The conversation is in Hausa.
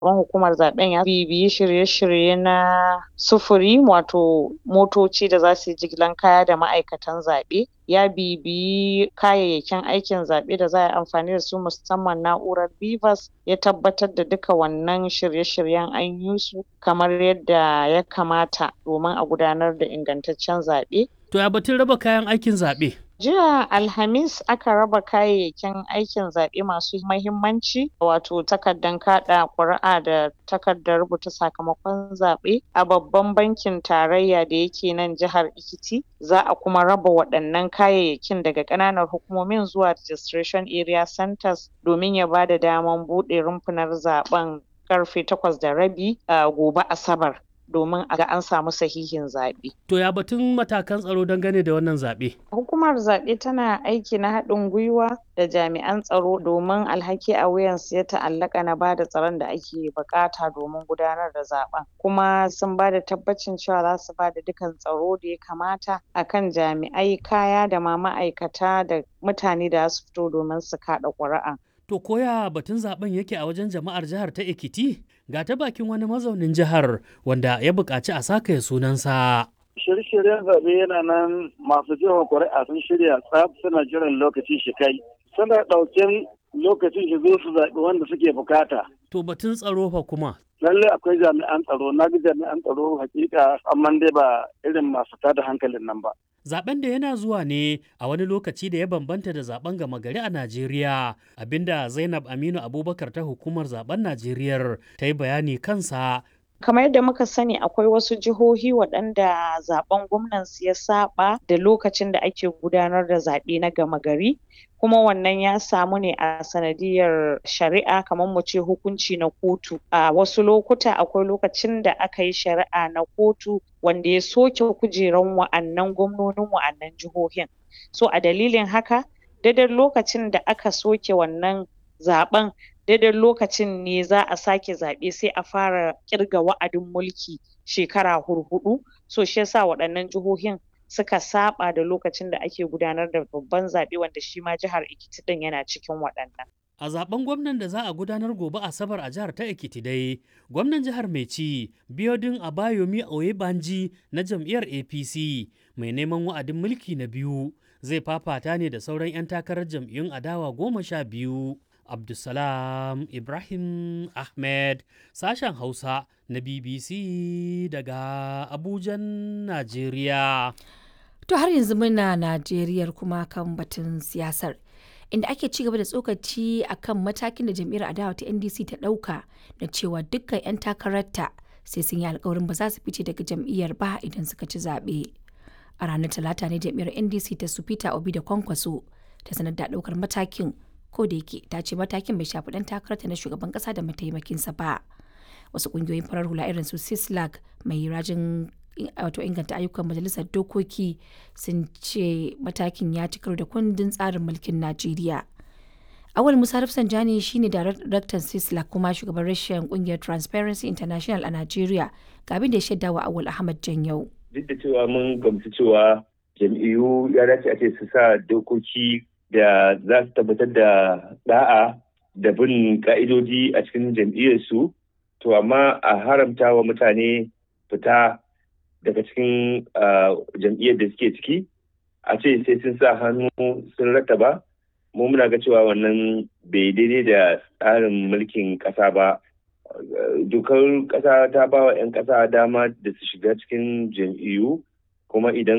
shugaban hukumar zaben ya bibiyi shirye-shirye na sufuri wato motoci da za su yi jigilan kaya da ma'aikatan zaɓe ya bibiyi kayayyakin aikin zaɓe da za a yi amfani da su musamman na'urar BVAS ya tabbatar da duka wannan shirye-shiryen an yi su kamar yadda ya kamata domin a gudanar da ingantaccen zaɓe. To ya batun raba kayan aikin zaɓe? Jiya Alhamis aka raba kayayyakin aikin zaɓe masu mahimmanci wato takardan kaɗa ƙuri'a da takardar rubuta sakamakon zaɓe a babban bankin tarayya da yake nan jihar Ekiti. Za a kuma raba waɗannan kayayyakin daga ƙananan hukumomin zuwa registration area centres domin ya bada daman buɗe rumfunar zaɓen ƙarfe takwas da rabi a gobe Asabar. domin a ga an samu sahihin zaɓe. To ya batun matakan tsaro dangane da wannan zaɓe? Hukumar zaɓe tana aiki na haɗin gwiwa da jami'an tsaro domin alhaki a wuyansu ya ta'allaka na bada tsaron da ake buƙata domin gudanar da zaɓen. Kuma sun bada tabbacin cewa za su bada dukan tsaro da ya kamata akan jami'ai, kaya da ma ma'aikata da mutane da za su fito domin su kaɗa ƙuri'a. To koya batun zaben yake a wajen jama'ar jihar ta Ekiti? Ga ta bakin wani mazaunin jihar wanda ya buƙaci a saka sunansa. Shirye-shiryen zaɓe yana nan masu jefa ƙuri'a sun shirya tsaf suna jiran lokaci shi kai. Suna ɗauken lokacin shi zo su zaɓi wanda suke bukata. To batun tsaro fa kuma. Lalle akwai jami'an tsaro, na ga jami'an tsaro hakika amma dai ba irin masu tada hankalin nan ba. Zaben da yana zuwa ne a wani lokaci da ya bambanta da zaben gama gari a Najeriya, abinda Zainab Aminu Abubakar ta hukumar zaben Najeriya ta yi bayani kansa. Kamar yadda muka sani akwai wasu jihohi waɗanda zaben gwamnansu ya saba da lokacin da ake gudanar da zaɓe na gama gari. kuma wannan ya samu ne a sanadiyar shari'a kamar mu ce hukunci na kotu a wasu lokuta akwai lokacin da aka yi shari'a na kotu wanda ya soke kujeran wa'annan gwamnonin wa'annan jihohin so a dalilin haka daidai lokacin da aka soke wannan zaɓen daidai lokacin ne za a sake zaɓe sai a fara ƙirga wa'adin mulki shekara hurhuɗu so shi yasa waɗannan jihohin suka saba da lokacin da ake gudanar da babban zaɓe wanda shi ma jihar Ekiti ɗin yana cikin waɗannan. A zaben gwamnan da za a gudanar gobe Asabar a jihar ta Ekiti dai, gwamnan jihar mai ci Biodun Abayomi Oyebanji na jam'iyyar APC mai neman wa'adin mulki na biyu zai fafata ne da sauran 'yan takarar jam'iyyun adawa goma sha biyu. Abdulsalam Ibrahim Ahmed sashen Hausa na BBC daga Abujan, Najeriya. To har yanzu muna Najeriyar kuma kan batun siyasar. Inda ake ci gaba da tsokaci a kan matakin da jam'iyyar adawa ta NDC ta ɗauka da cewa dukkan 'yan takararta sai sun yi alkawarin ba za su fice daga jam'iyyar ba idan suka ci zaɓe. A ranar Talata ne jam'iyyar NDC ta su Peter Obi da Kwankwaso ta sanar da ɗaukar matakin ko da yake ta ce matakin bai shafi ɗan takararta na shugaban ƙasa da mataimakinsa ba. Wasu ƙungiyoyin farar hula irin su Sislag mai rajin wato inganta ayyukan majalisar dokoki sun ce matakin ya ci karo da kundin tsarin mulkin najeriya awal musa rafsanjani shine daraktan sisla kuma shugaban rashin kungiyar transparency international a najeriya ga abin da ya shaida wa awal ahmad janyau duk da cewa mun gamsu cewa jam'iyyu ya dace a ce su sa dokoki da za su tabbatar da da'a da bin ka'idoji a cikin jam'iyyarsu to amma a haramta wa mutane fita daga cikin jam'iyyar da suke ciki a ce sai sun sa hannu sun rattaba mu muna ga cewa wannan bai daidai da tsarin mulkin ƙasa ba dokar ƙasa ta ba wa 'yan ƙasa dama da su shiga cikin jam'iyyu kuma idan